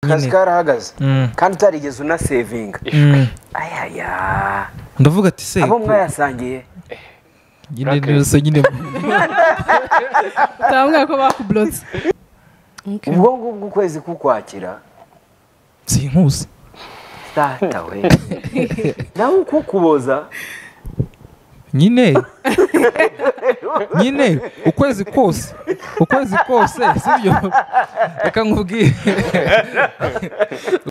akazi karahagaze Mm. kandi utarigeze unasevinga Mm. ayaya ndavuga ati se abo mwayasangiye nyine Black- nizo nyine utababwira ko bakuburotse ubwo ngubwo ukwezi kukwakira sinkuzi data we nawe ukukuboza nyine nyine ukwezi kose ukwezi kose sibyo reka nkubwire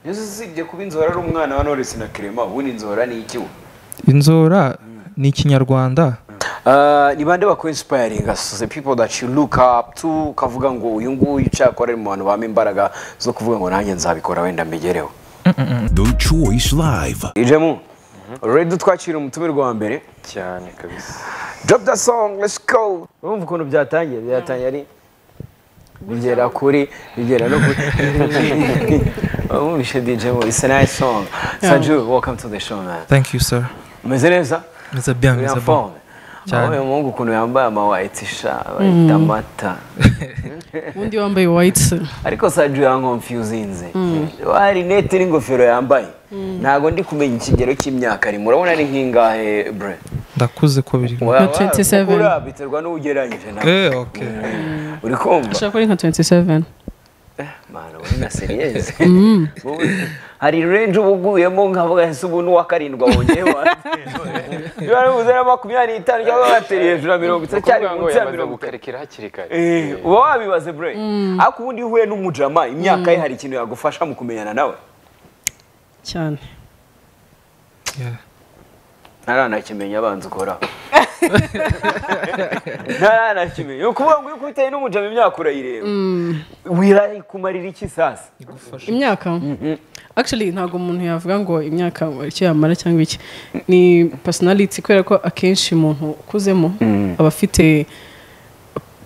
yesu usibye kuba inzora ari umwana wa norisi na kirema ubundi inzora ni iki we inzora ni ikinyarwanda Ah, ni bande bakuinsiparinga the people that you look up to ukavuga ngo uyu nguyu cyakora ari mu bantu bampa imbaraga zo kuvuga ngo nanjye nzabikora wenda mbigereho The Choice Live. ijemu rero twakira umutumirwa wa mbere cyane kabisa drop the song let's go urumva ukuntu byatangiye byatangiye ari bigera kuri bigera no kuri wumvishe dj mu it's a nice song sanju welcome to the show man thank you sir umeze neza meza bya uri meza en bya forme Cyane. aho uyu muhungu ukuntu yambaye amawaiti sha bayita amata undi wambaye wayiti ariko saju yankonfyuzinze wa rinete n'ingofero yambaye ntabwo ndi kumenya ikigero cy'imyaka ari murabona ari nk'ingahe bre ndakuze ko biri Wa- wa- 27. ukura biterwa n'ugereranyije nawe eh okay uri kumva ashobora kuba ari nka 27 Mana, ubu ni na seriyeze Wowe, hari renje uba uguyemo nkavuga ese ubu ni uwa karindwi wongeyeho niba ari buzere makumyabiri n'itanu cyangwa bateri hejuru ya mirongo itatu cyari kuvuga ngo munsi ya yamaze mirongo itatu gukarekera hakiri kare Eh, uba wabibaze bre ariko ubundi iyo uhuye n'umujama imyaka ye hari ikintu yagufasha mu kumenyana nawe cyane yeah. ntaranakimenya abanza ukora ntaranakimenya ni ukuvuga ngo iyo ukubitaye n'umujama imyaka urayireba wirayikumarira iki sasa imyaka actually ntabwo umuntu yavuga ngo imyaka icyo yamara cyangwa iki ni personality kubera ko akenshi umuntu ukuzemo aba afite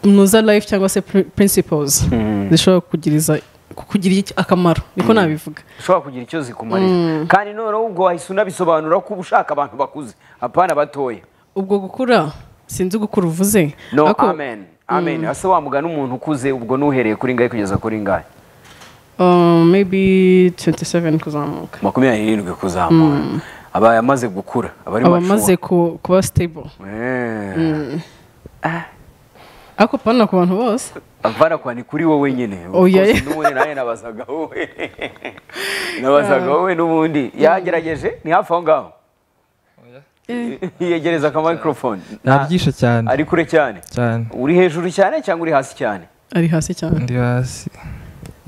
muza life cyangwa se pri- principles zishobora kukugiriza kukugirira iki- akamaro niko nabivuga ushobora kugira icyo zikumarira kandi noneho ubwo wahise unabisobanura ko uba ushaka abantu bakuze apana batoya ubwo gukura sinzi gukura uvuze no ariko, amen amen ese wamugana umuntu ukuze ubwo n'uhereye kuri ngahe kugeza kuri ngahe uh, maybe 27 kuzamuka makumyabiri n'irindwi kuzamura aba yamaze gukura aba ari aba mature. amaze ku- kuba stable Eh. ariko pana ku bantu bose Avana kwa ni kuri wowe nyine Oya. Of course, n'ubundi nawe nabazaga wowe nabazaga wowe n'ubundi yagerageje ni hafi aho ngaho yegereza akamikorofone nabyishe cyane ari kure cyane cyane uri hejuru cyane cyangwa uri hasi cyane ari hasi cyane ndi hasi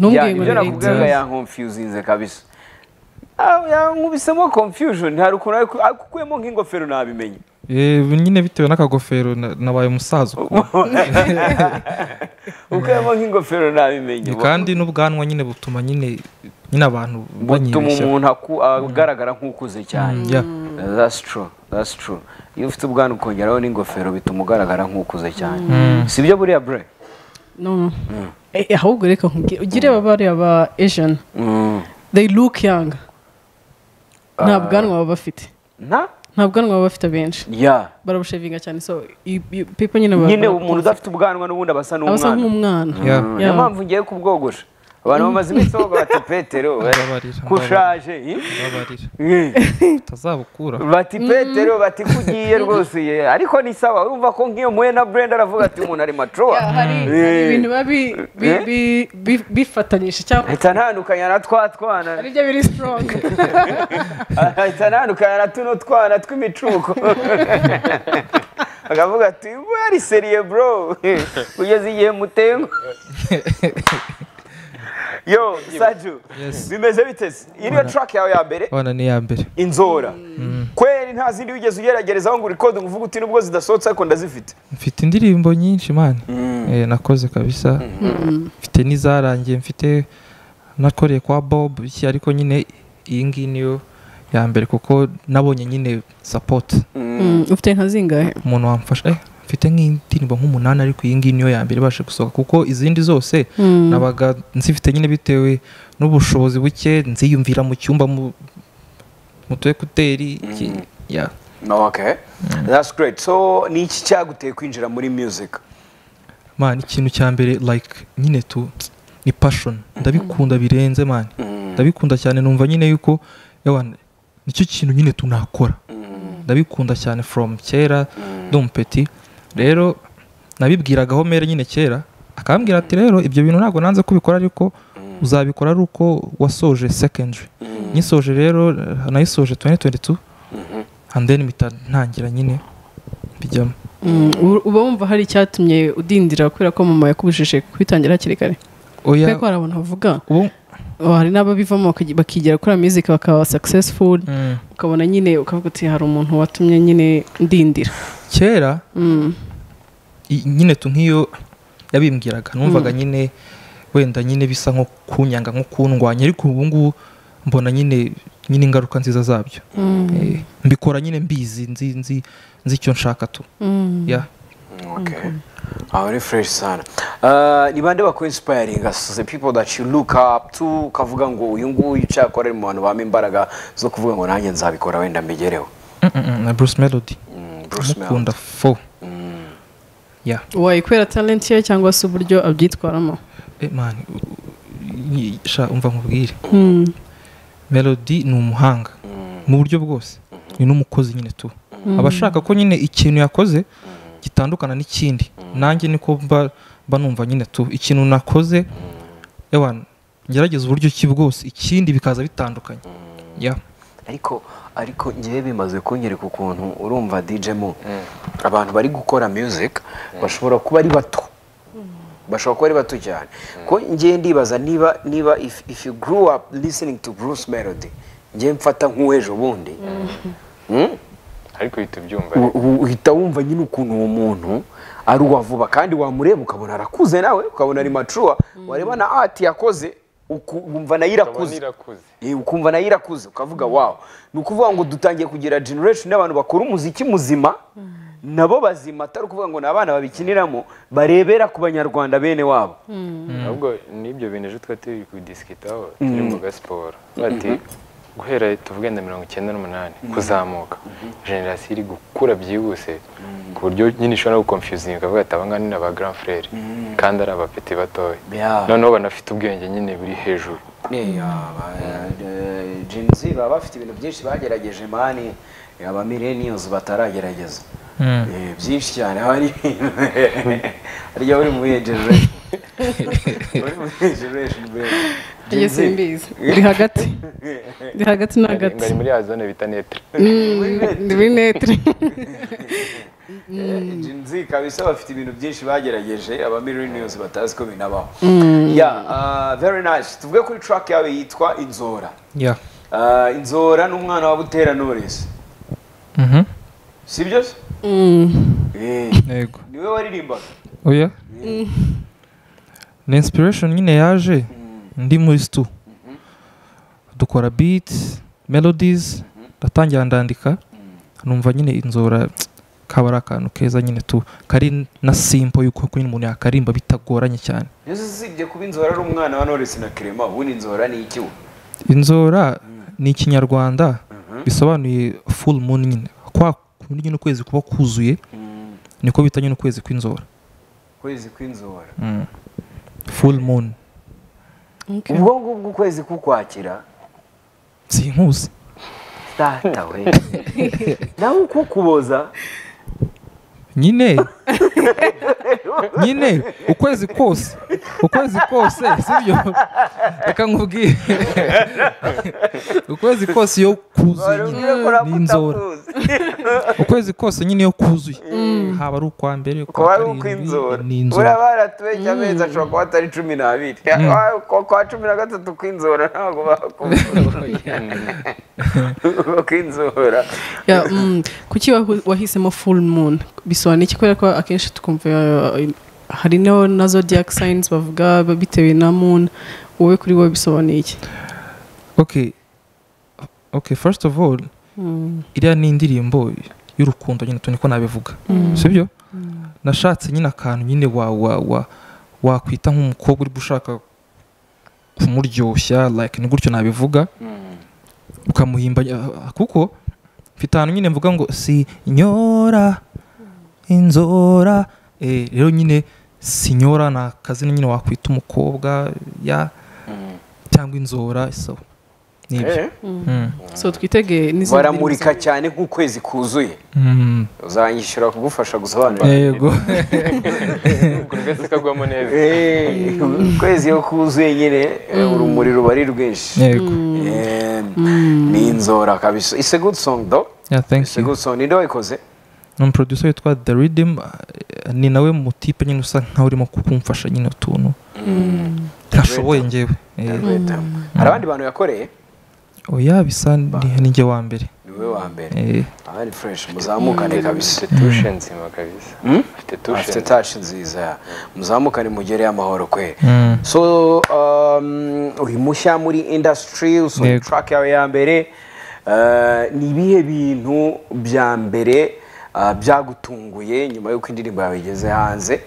Ya, ntumbwiye ngo ibyo ni nakubwiraga leta yankonfyuzinze kabisa Ah, yankubisemo confusion hari ukuntu ari- akukuyemo nk'ingofero nabimenye Eh, nyine bitewe n'akagofero na- nabaye umusaza uku ukuyemo nk'ingofero nabimenye kandi n'ubwanwa nyine butuma nyine nyine abantu butuma banyibeshya umuntu aku- agaragara nk'ukuze cyane yeah. that's true that's true iyo ufite ubwana ukongeraho n'ingofero bituma ugaragara nk'ukuze cyane si byo buriya bre no Eh, eh, ahubwo reka nkubwire ugire aba bariya ba asian they look young nta bwanwa baba bafite nta nta bwanwa baba bafite abenshi ya barabushevinga cyane so you- you- people nyine baba- nyine umuntu udafite ubwanwa n'ubundi aba asa aba asa n'umwana nk'umwana Yeah. niyo mpamvu ngiye kubwogosha abantu bamaze iminsi bavuga bati petero Mbabarira, kushaje ih? babarira Eh. utazabukura bati petero bati kugiye rwose ye." ariko ni sawa urumva ko nk'iyo muhe na brenda aravuga ati umuntu ari macuwa Yeah, hari hari ibintu biba bi- bi- Eh? bi- bi- bifatanyije cyangwa ahita ntandukanya na twa twana ari byo biri strong ahita anandukana na tuno twana tw'imicuko akavuga ati wari seriye bro kugeza igihe mutengo yo saju Yes. bimeze biteze iyi niyo track yawe ya mbere abana ni iya mbere inzora kweri nta zindi wigeze ugeragerezaho ngo urikode ngo uvuge uti nubwo zidasohotse ariko ndazifite mfite indirimbo nyinshi mani Eh, nakoze kabisa mfite n'izarangiye mfite nakoreye kwa bob iki ariko nyine iyi ngiyi niyo ya mbere kuko nabonye nyine support Mm, ufite nka zingahe umuntu wamfasha eh, mfite nk'indirimbo nk'umunani ariko iyi ngiyi niyo ya mbere ibasha gusohoka kuko izindi zose nabaga nzifite nyine bitewe n'ubushobozi buke nziyumvira mu cyumba mu mu tu ekuteri iki ya okay that's great so ni iki cyaguteye kwinjira muri music man ikintu cya mbere like nyine tu ni passion ndabikunda birenze mani ndabikunda cyane numva nyine yuko yewe nicyo kintu nyine tunakora ndabikunda cyane from kera dumpeti rero nabibwiragaho mere nyine kera akambwira ati rero ibyo bintu ntabwo nanze kubikora ariko uzabikora ari uko wasoje secondary nyisoje rero nayisoje 2022 and then mpita ntangira nyine bijyamo Mm, u- uba wumva hari icyatumye udindira kubera ko mama yakubujije kwitangira hakiri kare kubera oya ko hari abantu bavuga ubu oh, hari n'ababivamo bakaj- bakigira kuri music bakaba successful mm, ukabona nyine ukavuga uti hari umuntu watumye nyine ndindira kera Mm, i- nyine tu nk'iyo yabimbwiraga numvaga nyine wenda nyine bisa nko kunyanga nko kundwanya ariko ubu ngubu mbona nyine nyine ingaruka nziza zabyo mm, Eh, mbikora nyine mbizi nzi nzi nzi icyo nshaka tu mm. ya Okay. Ah, very fresh sana. Uh, ni bande bako inspiring us, the people that you look up to, ukavuga ngo uyu nguyu ucyakora ari mu bantu bampa imbaraga zo kuvuga ngo nanjye nzabikora wenda mbigereho. Mm, mm, mm, na Bruce Melody Mm, Bruce Melody. mukunda fo Mm. ya wayikubera talent ye cyangwa se uburyo abyitwaramo Eh, man u- u- nyi- sha umva nkubwire Mm, melody ni umuhanga mu buryo bwose ni n'umukozi nyine tu aba ashaka ko nyine ikintu yakoze gitandukana n'ikindi nanjye niko mba mba numva nyine tu ikintu nakoze ewa ngerageza uburyo ki bwose ikindi bikaza bitandukanye ya Ariko ariko ngewe bimaze kunyereka ukuntu urumva DJ mu abantu bari gukora music bashobora kuba ari bato. bashobora kuba ari bato cyane ko ngewe ndibaza niba niba if, if you grew up listening to Bruce Melody ngewe mfata nk'uw'ejo bundi Mm? ariko uhita ubyumva U- u- uhita wumva nyine ukuntu uwo muntu ari uwa vuba kandi wamureba ukabona arakuze nawe ukabona ari macuwa wareba na ati yakoze uku- wumva nayo ukabona irakuze irakuze Eh, ukumva nayo irakuze ukavuga wawu ni ukuvuga ngo dutangiye kugira generation y'abantu bakora umuziki muzima nabo bazima atari ukuvuga ngo ni abana babikiniramo barebera ku banyarwanda bene wabo ahubwo n'ibyo bintu ejo twari turi kubidisikitaho turi mu gasiporo bati guhera tuvuge na mirongo icyenda n'umunani kuzamuka generasiyo iri gukura byihuse ku buryo nyine ishobora gukonfuzinga ukavuga ati abangaba ni aba grand frere kandi ari abapeti batoya Yeah. noneho banafite ubwenge nyine buri hejuru jenzi baba bafite ibintu byinshi bagerageje mani aba millennials bataragerageza Mm. Eh, byinshi cyane haba hari ibintu harya buri muri generation Uri muri generation baby. Gen njye Z. simbizi ndi hagati ndi hagati na hagati bari muri ya zone bita netere ndi muri netere Gen Z kabisa bafite ibintu byinshi bagerageje aba millennials batazi ko binabaho yeah uh, very nice tuvuge kuri track yawe yitwa inzora ya Uh, inzora ni umwana wa butera knowless Mhm. sibyo se Mm. Eh, yego niwe waririmbaga oya ni inspiration nyine yaje ndi muri stu dukora beats melodies ndatangira ndandika numva nyine inzora kaba ari akantu keza nyine tu kari na simple yuko nyine umuntu yakarimba bitagoranye cyane yesu usibye kuba inzora ari umwana wa knowless na clement ubundi inzora ni iki ubu inzora ni ikinyarwanda bisobanuye full moon nyine kwa kundi nyine ukwezi kuba kuzuye niko bita nyine ukwezi kw'inzora ukwezi kw'inzora Mm. full moon Okay. ubwo ngubwo ukwezi kukwakira sinkuzi data we nawe uko kuboza nyine nyine ukwezi kose ukwezi kose sibyo reka nkubwire ukwezi kose iyo kuzuye nyine ni inzora ukwezi kose nyine iyo kuzuye haba ari ukwa mbere kuba ukwa ari karindwi ukw'inzora ni uriya inzora baratubeshya amezi ashobora kuba atari cumi n'abiri Kwa- kwa cumi na gatatu kw'inzora ntabwo bakubura kw'inzora Ya, mm, kuki wahu- wahisemo full moon bisobanura iki kubera ko akenshi tukumva uh, hari no na zodiac signs bavuga bitewe na moon wowe kuri wowe bisobanuye iki okay okay first of all iriya ni indirimbo y'urukundo nyine tuni ko nabivuga sibyo nashatse nyine akantu nyine wa wa wa wakwita nk'umukobwa uri gushaka kumuryoshya like ni gutyo nabivuga ukamuhimba ah, kuko mfite ahantu nyine mvuga ngo si nyora inzora eh, rero nyine sinyora ni akazina nyine wakwita umukobwa ya cyangwa inzora so nibyo Eh, Mm. so twitege n'izindi baramurika cyane nk'ukwezi kuzuye Mm. uzanyishura kugufasha gusobanura yego buri wese kagwamo neza Eh, ukwezi iyo kuzuye nyine eh, urumuri ruba ari rwinshi yego Eh, ni inzora kabisa it's a good song though Yeah, thank it's a you. good song ninde wayikoze ni umuproducer witwa the ridim eh, ni nawe mu tipe nyine usa nkaho urimo kumfasha nyine utuntu ntashoboye njyewe eh, hari abandi bantu yakoreye oya bisa ni ni njye wa mbere niwe wa mbere Eh, abandi fresh muzamukane kabisa afite tushe nzima kabisa afite tushe afite tashi nziza muzamukane mugere amahoro kweli Mm. so um, uri mushya muri industry usohoye Yego. track yawe ya mbere Uh, ni ibihe bintu bya mbere uh, byagutunguye nyuma y'uko indirimbo yawe igeze hanze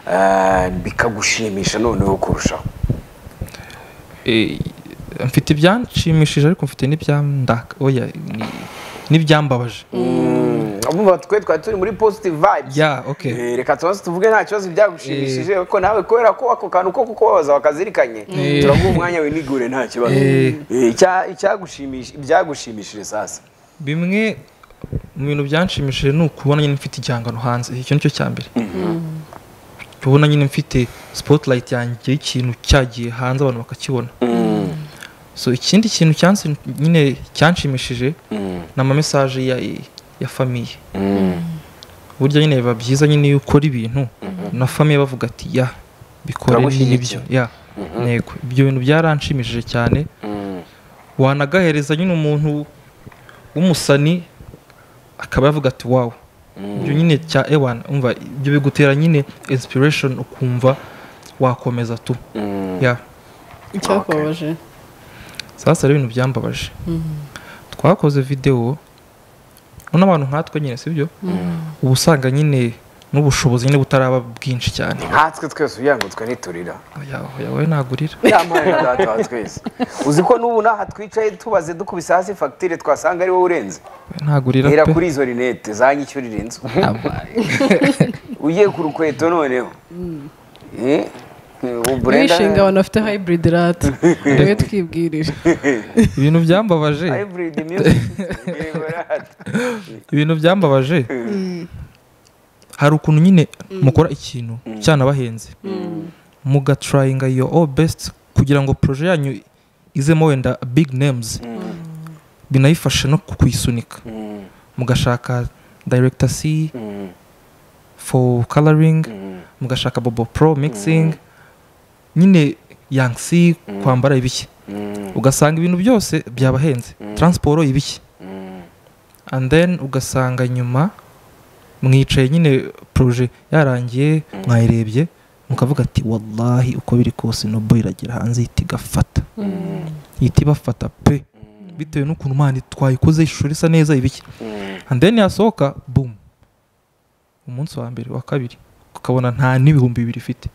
uh, bikagushimisha noneho kurushaho eh, mfite ibyanshimishije ariko mfite n'ibyandaka oya ni- n'ibyambabaje abumva twe twari turi muri positive vibes ya okay Eh, reka tubanze tuvuge nta kibazo byagushimishije kuko nawe kubera ko ako kantu ko kukubabaza wakazirikanye turaguha umwanya winigure nta kibazo Eh. Eh, icya- icyagushimisha- ibyagushimishije sasa bimwe mu bintu byanshimishije ni ukubona nyine mfite igihangano hanze icyo ni cyo cya mbere kubona nyine mfite spotlight yanjye y'ikintu cyagiye hanze abantu bakakibona so ikindi kintu cyansi nyine cyanshimishije ni amamesaje ya, ya famiye burya nyine biba byiza nyine iyo ukora ibintu na famiye bavuga ati ya bikore n'ibyo Turagushyigikiye." ya ntego ibyo bintu byaranshimishije cyane wanagahereza nyine umuntu w'umusani akaba yavuga ati wawu ibyo nyine cya ewana umva ibyo bigutera nyine inspiration ukumva wakomeza tu ya icyakubabaje sasa rero ibintu byambabaje twakoze videwo none abantu nkatwe nyine sibyo uba usanga nyine n'ubushobozi nyine butaraba bwinshi cyane nkatwe twese ugira ngo twe niturira oya oya wowe nagurira yamara data wa twese uzi ko n'ubu n'aha twicaye tubaze dukubise hasi fagitire twasanga ari wowe urenze ntagurira hera pe kuri izo rinete zanyishyurira inzu ugiye ku rukweto noneho Eh, ubu Brenda- wishinga abantu bafite hybrid rat niwe twibwirije ibintu byambabaje Hybrid music. Yego, rata. ibintu byambabaje hari ukuntu nyine mukora ikintu cyanabahenze mugatrayinga yo all best kugira ngo proje yanyu izemo wenda big names binayifashe no kuyisunika mugashaka director c for coloring mugashaka bobo pro mixing nyine yang c kwambara ibiki ugasanga ibintu byose byabahenze transport ibiki and then ugasanga nyuma mwicaye nyine proje yarangiye mwayirebye mukavuga ati wallahi uko biri kose nobo iragera hanze ihita igafata ihita ibafata pe bitewe n'ukuntu mani twayikoze ishusho risa neza ibiki and then yasohoka boom umunsi wa mbere wa kabiri ukabona nta n'ibihumbi bibiri ifite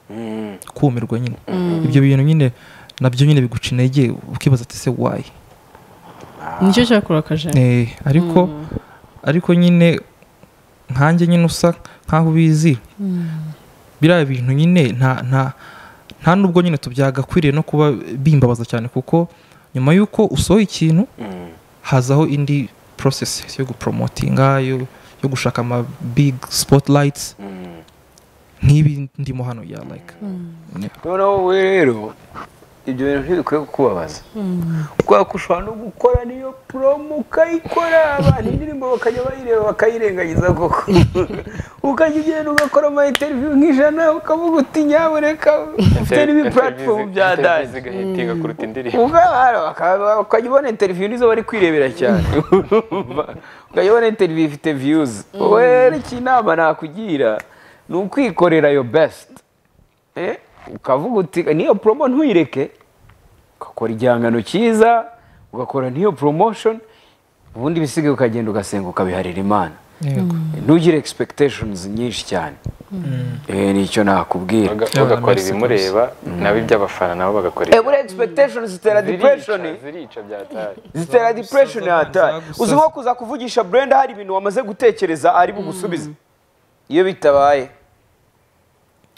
kumirwa nyine ibyo bintu nyine nabyo nyine biguca intege ukibaza ati se wayi nicyo cyakurakaje Eh, ariko ariko nyine nkanjye nyine usa nkaho ubizi biriya bintu nyine nta nta nta nubwo nyine tubyagakwiriye no kuba bimbabaza cyane kuko nyuma y'uko usohoye ikintu hazaho indi process yo gupromotinga yo, yo gushaka ama big spotlights nk'ibi ndimo hano ya like noneho wowe rero ibyo bintu ntibikwiye kukubabaza kubera ko ushobora no gukora niyo poromo ukayikora abantu indirimbo bakajya bayireba bakayirengagiza koko ukajya ugenda ugakora ama interiviyu nk'ijana ukavuga uti nyabureka ufite n'ibi puratifomu bya dani igahita igakuruta indirimbo ubwabara ukajya ubona interiviyu nizo bari kwirebera cyane ukajya ubona interiviyu ifite viyuzi wowe icyo inama nakugira ni ukwikorera yo besiti ukavuga uti niyo poromo ntuyireke ugakora igihangano cyiza ugakora n'iyo poromoshoni ubundi ibisigaye ukagenda ugasenga ukabiharira imana yego ntugire egispekiteshonizi nyinshi cyane Eh, ni icyo nakubwira bagakora ibimureba nabo iby'abafana nabo bagakora Eh, buriya egispekiteshonizi zitera dipureshoni zirica byatari zitera depression zagusaza, hatari zagusaza. uzi nko kuza kuvugisha brenda hari ibintu wamaze gutekereza ari bugusubize iyo bitabaye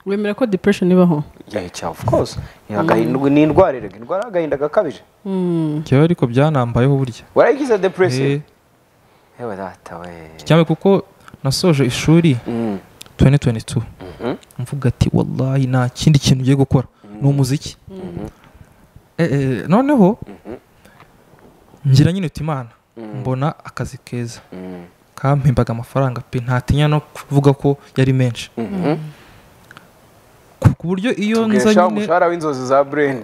wemera ko depression ibaho Yeah, it's of course. Agahinda ni indwara erega indwara y'agahinda gakabije. njyewe ariko byanambayeho burya Warayigize Eh, depression. Ewe data we. cyane kuko nasoje ishuri Mm. 2022 mvuga ati wallahi nta kindi kintu ugiye gukora ni umuziki Eh, eh, noneho ngira nyine uti imana mbona akazi keza Mm. kampembaga amafaranga pe ntatinya no kuvuga ko yari menshi ku ku buryo iyo nza Tubweshaho nyine umushahara w'inzozi za brain.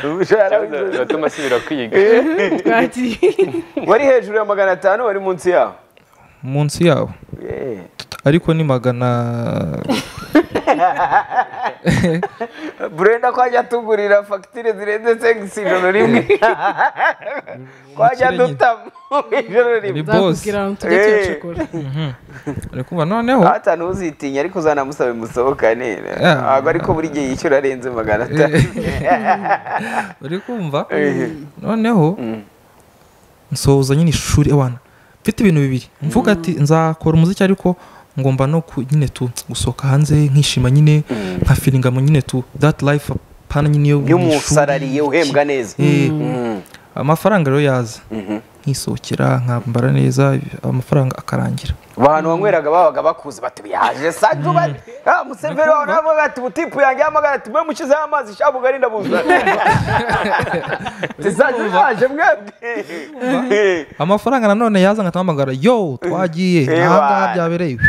Umushahara w'inzozi. biratuma asubira kwiga Wari hejuru ya magana atanu wari munsi yaho. munsi yawo Yeah. ariko ni magana burenda ko ajya atugurira fagitire zirenze segisi ijoro rimwe ko ajya adutamo ijoro rimwe Ni boss. nzakubwira ngo tujye tuyacukura ari kumva noneho hatanu uzitinya ariko uzanamusabe musohokane ntabwo ariko buri gihe yishyura arenze magana atanu uri kumva noneho nsoza nyine ishuri abana mfite ibintu bibiri mvuga ati nzakora umuziki ariko ngomba no ku- nyine tu gusohoka hanze nkishima nyine nka filinga mu nyine tu that life apana nyine yo mu iyo ishuri. umusarariye uhembwa neza Eh, Mm. amafaranga rero yaza nkisohokera nkambara neza amafaranga akarangira abantu banyweraga babaga bakuze bati yaje sanju bati ah museveri wawe nabo bati butipu yanjye y'amagara ati mwe mushizeho amazi shabu gari ndabuzana ati sanju yaje mwebwe amafaranga nanone yaza nkatahamagara yo twagiye Eh, ahangaha bwana. byabereye ibi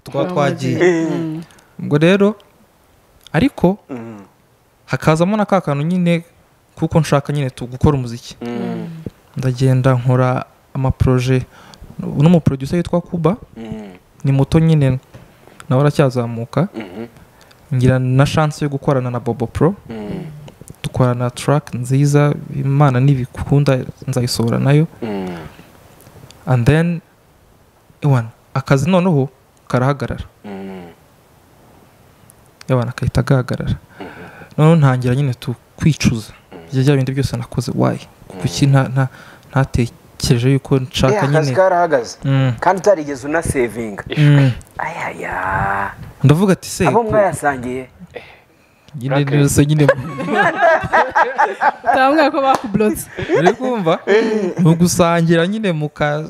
tukaba twagiye ubwo rero ariko hakazamo na ka kantu nyine kuko nshaka nyine tu- gukora umuziki ndagenda nkora amaproje n'umuproducer witwa kuba ni muto nyine nawe aracyazamuka ngira na chance yo gukorana na bobo pro dukorana track nziza imana nibikunda nzayisohora nayo and then ewana akazi noneho karahagarara ewana kahita gahagarara noneho ntangira nyine tu kwicuza ibyo bya bindi byose nakoze wayi kuki nta- nta- ntatekereje yuko nshaka akazi nyine karahagaze Mm, kandi utarigeze unasevinga mm. ayaya ndavuga ati se abo mwayasangiye nyine nose nyine utabwira ko bakublotse uri kumva ni ugusangira nyine mu ka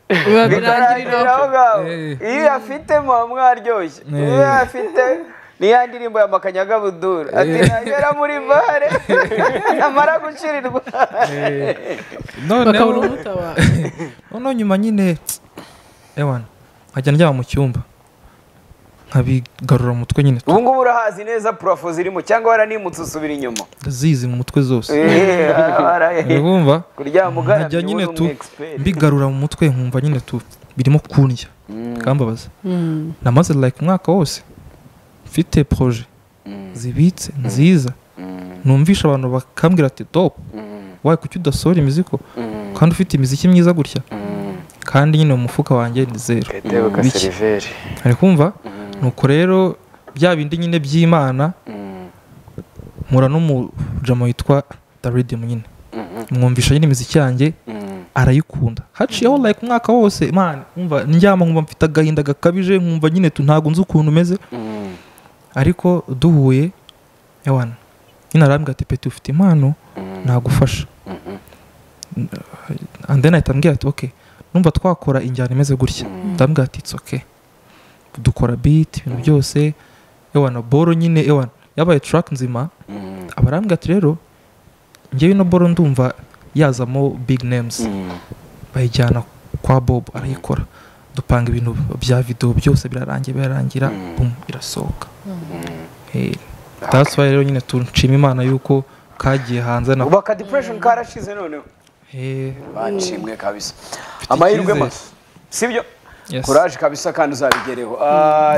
birangirira bitarangirira aho ngaho Eh. iyo uyafite muba mwaryoshye iyo Eh. uyafite niya ndirimbo ya makanyagabudura ati nagera muri bare amara gucirirwa bakabura noneho umutaba noneho nyuma nyine ewana nkajya ndyama mu cyumba nkabigarura mu mutwe nyine ubu ngubu urahazi neza purafo zirimo cyangwa waranimutse usubira inyuma ndazizi mu mutwe zose Eh, waraye. urumva kuryama nkajya ugaramye nyine wowe ni tu umu expert. mbigarura mu mutwe nkumva nyine tu birimo kundya bikambabaza namaze like umwaka wose mfite proje zibitse nziza numvisha abantu bakambwira ati top wayi kuki udasohora imiziko kandi ufite imiziki myiza gutya kandi nyine mu mufuka wanjye ni zero gatebe ka Biki? seriveri ari kumva nuko rero bya bindi nyine by'imana mpura n'umujama witwa daridimu nyine mwumvisha nyine imiziki yanjye arayikunda haciyeho like umwaka wose man umva ndyama nkumva mfite agahinda gakabije nkumva nyine tu ntabwo nzi ukuntu umeze ariko duhuye ewana nyine arambwira ati peti ufite impano nagufasha and then ahita ambwira ati okay numva twakora injyana imeze gutya ndambwira ati it's okay dukora beat ibintu byose ewana boro nyine ewana yabaye track nzima abarambwira ati rero njyewe ino boro ndumva yazamo big names bayijyana kwa bob arayikora dupanga ibintu bya videwo byose birarangiye birarangira bum irasohoka Eh, that's why rero nyine tunshima imana yuko kagiye hanze na ubu aka depression karashize noneho Eh, banshimwe kabisa amahirwe icyizere. make sibyo Yes. kuraje kabisa kandi uzabigereho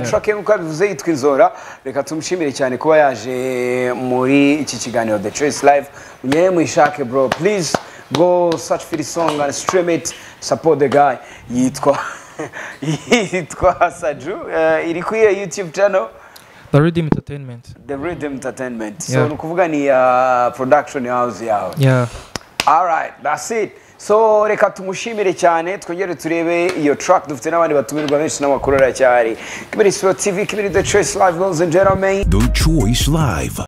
trake nk'uko yabivuze yitwa inzora reka tumushimire cyane kuba yaje muri iki kiganiro the choice live munyere muyishake bro please go search for the song and stream it support the guy yitwa yitwa saju eh, iri kuri iyo youtube channel the redeem entertainment the rhythm entertainment so Yeah. ni ukuvuga ni uh, production house yawe yeah All right, that's it. so reka tumushimire cyane twongere turebe iyo track dufite n'abandi batumirwa benshi n'amakuru aracyari kibiri siporo tv kibiri the choice live girls and gentlemen The Choice Live.